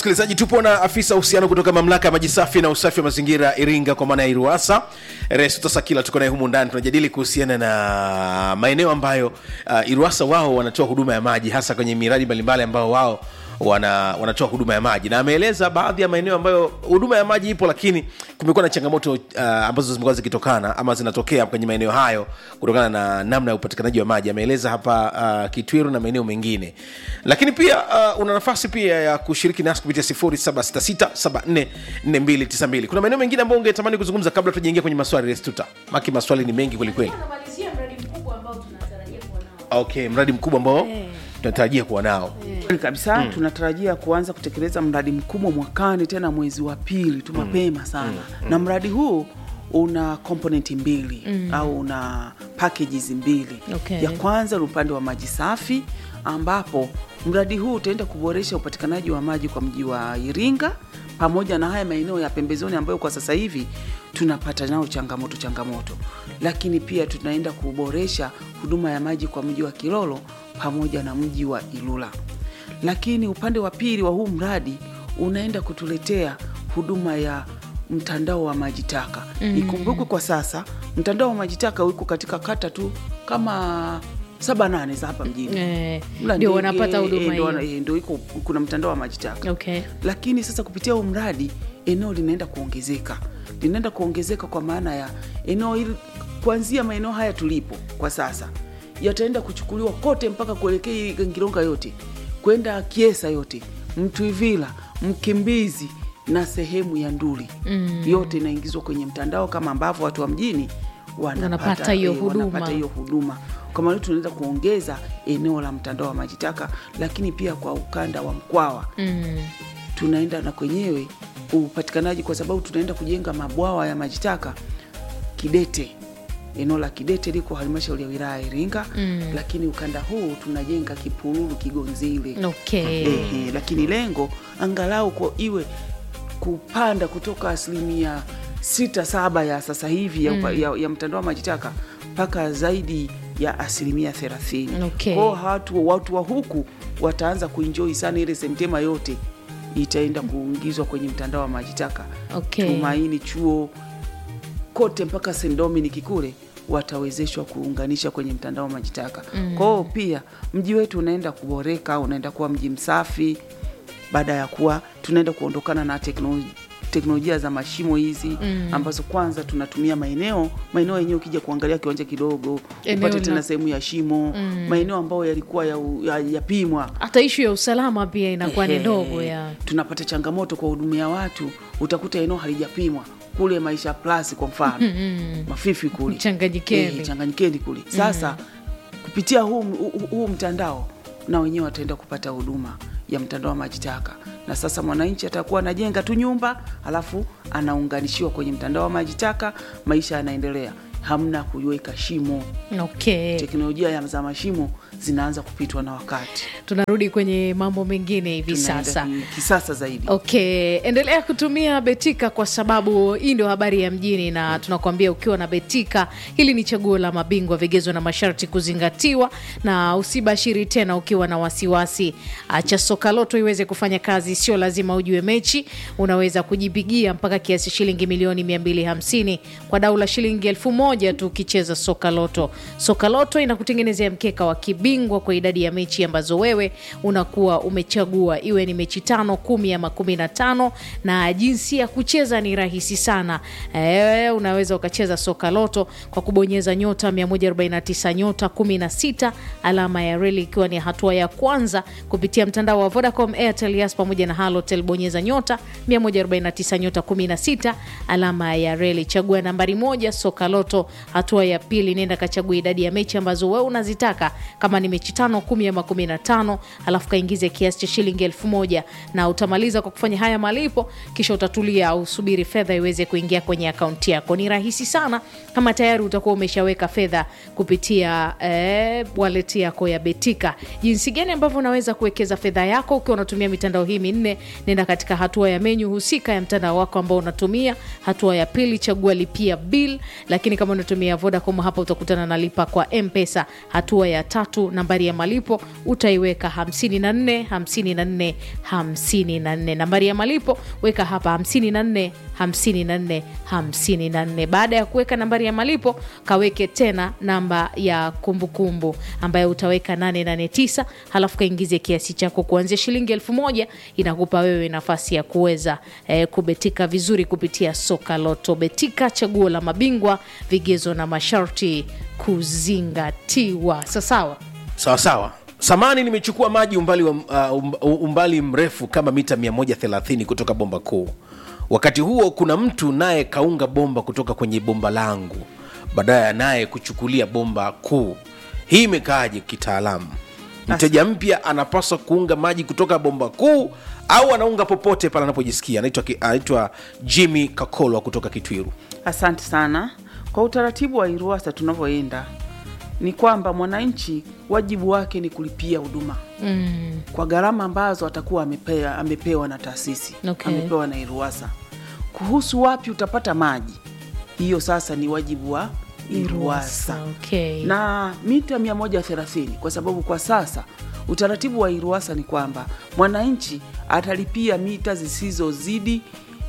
msikilizaji tupo na afisa uhusiano kutoka mamlaka ya maji safi na usafi wa mazingira iringa kwa maana ya iruasa resutosakila tuko naye humu ndani tunajadili kuhusiana na maeneo ambayo uh, iruasa wao wanatoa huduma ya maji hasa kwenye miradi mbalimbali ambao wao wana, wanatoa huduma ya maji na ameeleza baadhi ya maeneo ambayo huduma ya maji ipo lakini kumekuwa na changamoto uh, ambazo zimekuwa zikitokana ama zinatokea kwenye maeneo hayo kutokana na namna ya upatikanaji wa maji ameeleza hapa uh, kitwiru na maeneo mengine lakini pia uh, una nafasi pia ya kushiriki nasi kupitia 0766744292 kuna maeneo mengine ambayo ungetamani kuzungumza kabla tujaingia kwenye maswali restuta maki maswali ni mengi kwelikweli Tunamalizia mradi mkubwa ambao tunatarajia kuwa nao. okay mradi mkubwa ambao Eh. tunatarajia kuwa nao Kweli kabisa mm. tunatarajia kuanza kutekeleza mradi mkubwa mwakani tena mwezi wa pili tu mapema sana mm. na mradi huu una komponenti mbili mm. au una packages mbili Okay. ya kwanza ni upande wa maji safi ambapo mradi huu utaenda kuboresha upatikanaji wa maji kwa mji wa iringa pamoja na haya maeneo ya pembezoni ambayo kwa sasa hivi tunapata nao changamoto changamoto lakini pia tunaenda kuboresha huduma ya maji kwa mji wa kilolo pamoja na mji wa ilula lakini upande wa pili wa huu mradi unaenda kutuletea huduma ya mtandao wa maji taka mm. ikumbukwe kwa sasa mtandao wa maji taka uko katika kata tu kama saba nane za hapa mjini Eh, Mla ndio Ndege, wanapata eh, huduma ndio hiyo. wana- eh, ndio iko kuna mtandao wa maji taka Okay. lakini sasa kupitia huu mradi eneo linaenda kuongezeka linaenda kuongezeka kwa maana ya eneo hili kuanzia maeneo haya tulipo kwa sasa yataenda kuchukuliwa kote mpaka kuelekea ngilonga yote kwenda kiesa yote mtwivila mkimbizi na sehemu ya nduli mm. yote inaingizwa kwenye mtandao kama ambavyo watu wa mjini Wanapata wanapata hiyo eh, huduma. wanapata hiyo huduma kwa maana tunaweza kuongeza eneo la mtandao wa maji taka lakini pia kwa ukanda wa mkwawa Mm. tunaenda na kwenyewe upatikanaji kwa sababu tunaenda kujenga mabwawa ya maji taka Kidete. Eneo la Kidete liko halmashauri ya wilaya ya Iringa mm. lakini ukanda huu tunajenga Kipululu, Kigonzile Okay. Ehe, lakini lengo angalau kwa iwe kupanda kutoka asilimia sita saba ya sasa hivi ya, mm. ya, ya mtandao wa maji taka mpaka zaidi ya asilimia thelathini. Okay. Kwao watu, watu wa huku wataanza kuenjoy sana ile sentema yote itaenda kuingizwa kwenye mtandao wa maji taka Okay. Tumaini chuo kote mpaka St Dominic kule watawezeshwa kuunganisha kwenye mtandao wa maji taka mm. Kwao pia mji wetu unaenda kuboreka, unaenda kuwa mji msafi baada ya kuwa tunaenda kuondokana na teknolojia teknolojia za mashimo hizi mm. ambazo kwanza tunatumia maeneo maeneo yenyewe, ukija kuangalia kiwanja kidogo Eneo upate la- tena sehemu ya shimo mm. maeneo ambayo yalikuwa yapimwa ya, yapimwa hata ishu ya usalama pia inakuwa ni Ehe, ndogo ya tunapata changamoto kwa hudumia watu, utakuta eneo halijapimwa kule Maisha Plus kwa mfano Mafifi kule Changanyikeni. Eh, Changanyikeni kule sasa kupitia huu, huu, huu mtandao na wenyewe wataenda kupata huduma ya mtandao wa maji taka, na sasa mwananchi atakuwa anajenga tu nyumba alafu anaunganishiwa kwenye mtandao wa maji taka, maisha yanaendelea, hamna kuiweka shimo. okay. Teknolojia ya za mashimo zinaanza kupitwa na wakati, tunarudi kwenye mambo mengine hivi Tunaenda sasa ki- kisasa zaidi. okay endelea kutumia betika kwa sababu hii ndio habari ya mjini na tunakuambia ukiwa na betika hili ni chaguo la mabingwa vigezo na masharti kuzingatiwa na usibashiri tena ukiwa na wasiwasi acha soka loto iweze kufanya kazi sio lazima ujue mechi unaweza kujipigia mpaka kiasi shilingi milioni 250 kwa dau la shilingi elfu moja tu ukicheza soka loto soka loto inakutengenezea mkeka wa kibingwa kwa idadi ya mechi ambazo wewe unakuwa umechagua iwe ni mechi tano kumi ama kumi na tano na jinsi ya kucheza ni rahisi sana e, unaweza ukacheza soka loto kwa kubonyeza nyota 149 nyota 16 alama ya reli ikiwa ni hatua ya kwanza kupitia mtandao wa vodacom airtel yas pamoja na halotel bonyeza nyota 149 nyota 16 alama ya reli chagua nambari moja soka loto hatua ya pili nenda kachagua idadi ya mechi ambazo wewe unazitaka kama ni mechi tano kumi ama kumi na tano alafu kaingize kiasi cha shilingi elfu moja na utamaliza kwa kufanya haya malipo kisha utatulia au subiri fedha iweze kuingia kwenye akaunti yako ni rahisi sana kama tayari utakuwa umeshaweka fedha kupitia eh, wallet yako ya betika jinsi gani ambavyo unaweza kuwekeza fedha yako ukiwa unatumia mitandao hii minne nenda katika hatua ya menyu husika ya mtandao wako ambao unatumia hatua ya pili chagua lipia bill lakini kama unatumia vodacom hapa utakutana na lipa kwa mpesa hatua ya tatu tu nambari ya malipo utaiweka 54 54 54 nambari ya malipo weka hapa 54 54 54 baada ya kuweka nambari ya malipo kaweke tena namba ya kumbukumbu kumbu, ambayo utaweka 889 halafu kaingize kiasi chako kuanzia shilingi elfu moja inakupa wewe nafasi ya kuweza eh, kubetika vizuri kupitia soka loto betika chaguo la mabingwa vigezo na masharti kuzingatiwa sasawa sawa sawa samani nimechukua maji umbali, wa, uh, um- umbali mrefu kama mita 130 kutoka bomba kuu wakati huo kuna mtu naye kaunga bomba kutoka kwenye bomba langu baadaye naye kuchukulia bomba kuu hii imekaaje kitaalamu mteja mpya anapaswa kuunga maji kutoka bomba kuu au anaunga popote pale anapojisikia anaitwa ki- anaitwa jimmy kakolwa kutoka kitwiru Asante sana. Kwa utaratibu wa IRUWASA tunavyoenda ni kwamba mwananchi wajibu wake ni kulipia huduma mm. kwa gharama ambazo atakuwa amepewa, amepewa na taasisi Okay. amepewa na IRUWASA. Kuhusu wapi utapata maji, hiyo sasa ni wajibu wa IRUWASA okay. na mita 130 kwa sababu kwa sasa utaratibu wa IRUWASA ni kwamba mwananchi atalipia mita zisizozidi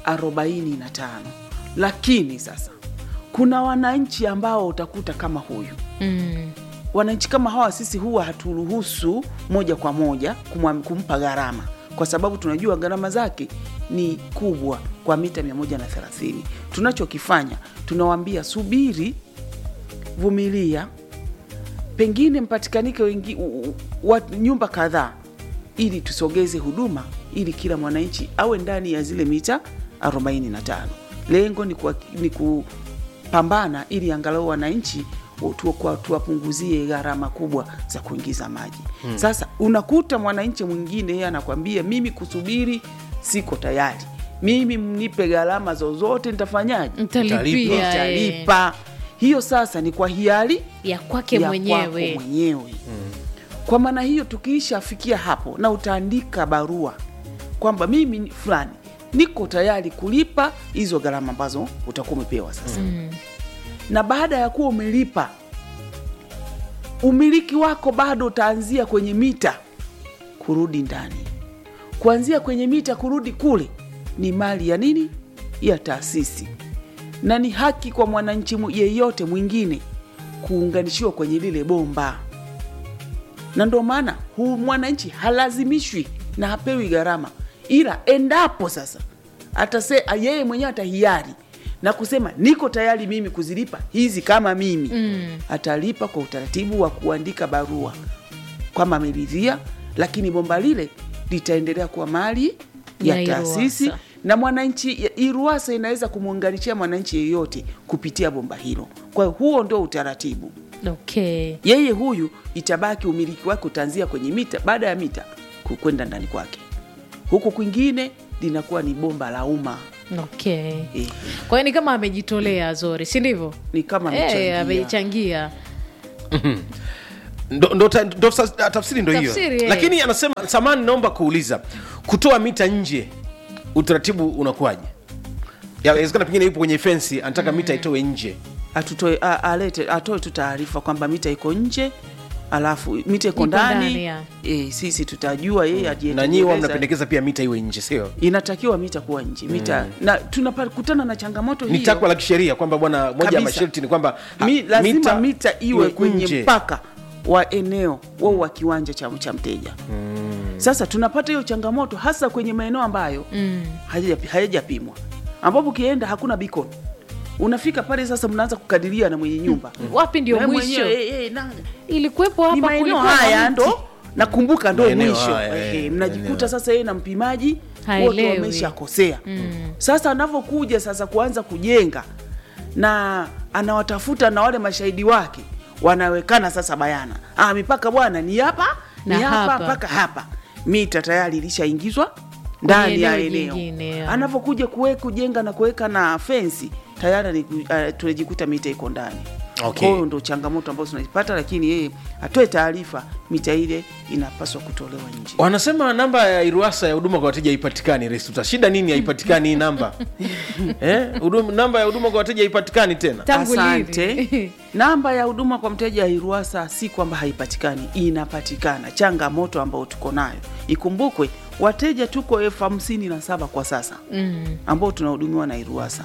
45 lakini sasa kuna wananchi ambao utakuta kama huyu mm. wananchi kama hawa sisi huwa haturuhusu moja kwa moja kumwa- kumpa gharama kwa sababu tunajua gharama zake ni kubwa kwa mita 130 tunachokifanya tunawambia subiri vumilia pengine mpatikanike wengi, u, u, wa, nyumba kadhaa ili tusogeze huduma ili kila mwananchi awe ndani ya zile mita 45 lengo ni, kwa, ni kupambana ili angalau wananchi tu- kwa- tuwapunguzie gharama kubwa za kuingiza maji hmm. Sasa unakuta mwananchi mwingine yeye anakwambia mimi kusubiri siko tayari, mimi mnipe gharama zozote nitafanyaje? Mtalipia, eh. Nitalipa. Hiyo sasa ni kwa hiari ya kwake ya mwenyewe kwako mwenyewe. Kwa maana hiyo tukiishafikia hapo na utaandika barua kwamba mimi ni fulani niko tayari kulipa hizo gharama ambazo utakuwa umepewa sasa mm. na baada ya kuwa umelipa umiliki wako bado utaanzia kwenye mita kurudi ndani kuanzia kwenye mita kurudi kule ni mali ya nini ya taasisi na ni haki kwa mwananchi mu- yeyote mwingine kuunganishiwa kwenye lile bomba na ndio maana huu mwananchi halazimishwi na hapewi gharama ila endapo sasa atase yeye mwenyewe atahiari na kusema niko tayari mimi kuzilipa hizi kama mimi mm. atalipa kwa utaratibu wa kuandika barua kwamba ameridhia lakini bomba lile litaendelea kuwa mali ya Ya taasisi IRUWASA. na mwananchi ya- IRUWASA inaweza kumwunganishia mwananchi yeyote kupitia bomba hilo kwa hiyo huo ndio utaratibu okay. yeye huyu itabaki umiliki wake utaanzia kwenye mita baada ya mita ku- kwenda ndani kwake huku kwingine linakuwa ni bomba la umma okay. eh, kwa hiyo ni kama amejitolea zori si ndivyo ni kama Eh, amechangia. amechangia ndo, ndo, ta- ndo sa- tafsiri ndo hiyo Tafsiri, eh. lakini anasema samani naomba kuuliza kutoa mita nje utaratibu unakuwaje yawezekana pengine yupo kwenye fensi anataka mita itoe nje atutoe a- alete atoe tu taarifa kwamba mita iko nje alafu mita iko Iko ndani, ndani ya. e, sisi tutajua yeye na ajietekeleza. nyii wa mnapendekeza pia mita iwe nje sio inatakiwa mita kuwa nje mita na tunakutana na changamoto ni hiyo takwa la kisheria kwamba bwana moja ya Kabisa. masharti ni kwamba ha, Mi, lazima mita, iwe kwenye nje. mpaka wa eneo wao wa kiwanja cha, cha mteja sasa tunapata hiyo changamoto hasa kwenye maeneo ambayo mm. hayaja- hayajapimwa ambapo ukienda hakuna beacon unafika pale sasa mnaanza kukadiria na mwenye nyumba wapi ndio Na mwisho mwenyewe, eh, eh, na- ilikuwepo ni hapa maeneo kulikuwa na haya mti. ndo nakumbuka ndo Maeneo mwisho haya, Ehe, eh, mnajikuta maeneo. sasa yeye na mpimaji wote Haelewi. wameshakosea sasa anavyokuja sasa kuanza kujenga na anawatafuta na wale mashahidi wake wanawekana sasa bayana ah, mipaka bwana ni hapa ni Na hapa hapa. mpaka hapa mita tayari ilishaingizwa ndani ya eneo eneo jingine, ya. anavyokuja kuwe kujenga na kuweka na fensi tayari ni- uh, tunajikuta mita iko ndani Okay. Kwa hiyo ndo changamoto ambazo tunaipata, lakini yeye atoe taarifa, mita ile inapaswa kutolewa nje. wanasema namba ya iruasa ya huduma kwa wateja haipatikani restuta shida nini haipatikani hii namba eh? huduma- namba ya huduma kwa wateja haipatikani tena Tangu lini? Asante. Namba ya huduma kwa mteja ya Iruwasa si kwamba haipatikani, inapatikana. Changamoto ambayo tuko nayo, ikumbukwe wateja tuko elfu hamsini na saba kwa sasa Mm. ambao tunahudumiwa na Iruwasa.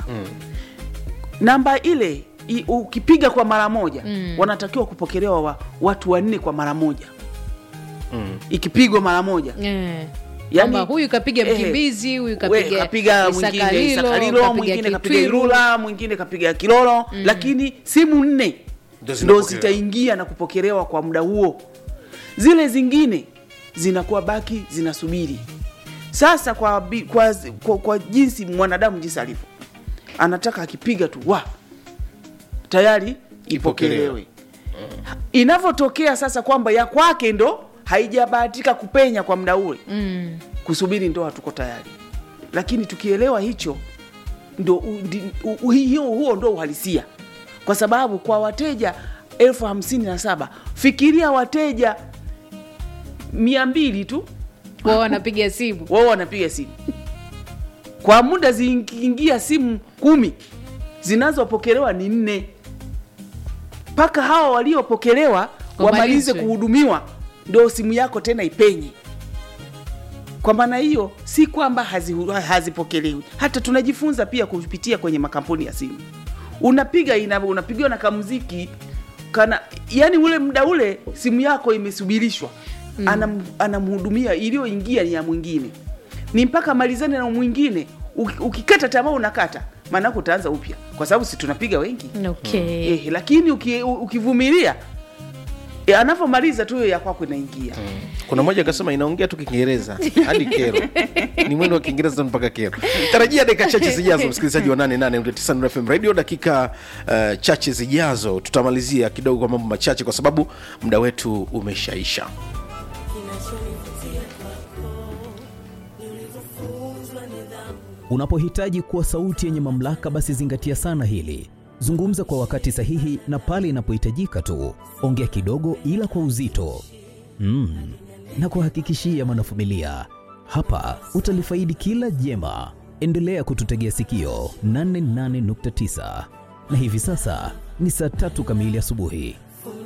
Namba ile i, ukipiga kwa mara moja wanatakiwa kupokelewa wa, watu wanne kwa mara moja ikipigwa mara moja Eh. Yani- Kwamba huyu kapiga eh, mkimbizi huyu we, kapiga kapiga mwingine Isakalilo, Isakalilo, kapiga mwingine kapiga Kitwiru. Ilula, mwingine kapiga Kilolo, lakini simu nne Ndio ndo zinapokelewa. zitaingia na kupokelewa kwa muda huo. Zile zingine zinakuwa baki zinasubiri. Sasa kwa, bi- kwa, kwa, kwa jinsi mwanadamu jinsi alivyo, anataka akipiga tu wa tayari ipokelewe. Inavyotokea sasa kwamba ya kwake ndo haijabahatika kupenya kwa muda ule Mm. kusubiri ndo hatuko tayari, lakini tukielewa hicho ndo u- ndi- u- u- hiyo huo ndo uhalisia, kwa sababu kwa wateja elfu hamsini na saba fikiria wateja mia mbili tu wao wanapiga simu wao wanapiga simu kwa muda zikiingia simu kumi zinazopokelewa ni nne mpaka hawa waliopokelewa wamalize Wamalizwe. kuhudumiwa ndo simu yako tena ipenye kwa maana hiyo si kwamba hazihu- hazipokelewi hata tunajifunza pia kupitia kwenye makampuni ya simu unapiga ina, unapigiwa na kamuziki kana yani ule muda ule simu yako imesubirishwa mm. Anam, anamhudumia iliyoingia ni ya mwingine ni mpaka malizane na mwingine Uki- ukikata tamaa unakata maanake utaanza upya kwa sababu si tunapiga wengi okay. eh, lakini uki, u- ukivumilia eh, anavyomaliza tu hiyo ya kwako inaingia kuna mmoja akasema inaongea tu kiingereza hadi kero ni mwendo wa kiingereza mpaka kero tarajia dakika chache zijazo msikilizaji wa 88 fm radio dakika uh, chache zijazo tutamalizia kidogo kwa mambo machache kwa sababu muda wetu umeshaisha Unapohitaji kuwa sauti yenye mamlaka, basi zingatia sana hili. Zungumza kwa wakati sahihi na pale inapohitajika tu. Ongea kidogo, ila kwa uzito mm. na kuhakikishia mwanafamilia, hapa utalifaidi kila jema. Endelea kututegea sikio 88.9 na hivi sasa ni saa tatu kamili asubuhi.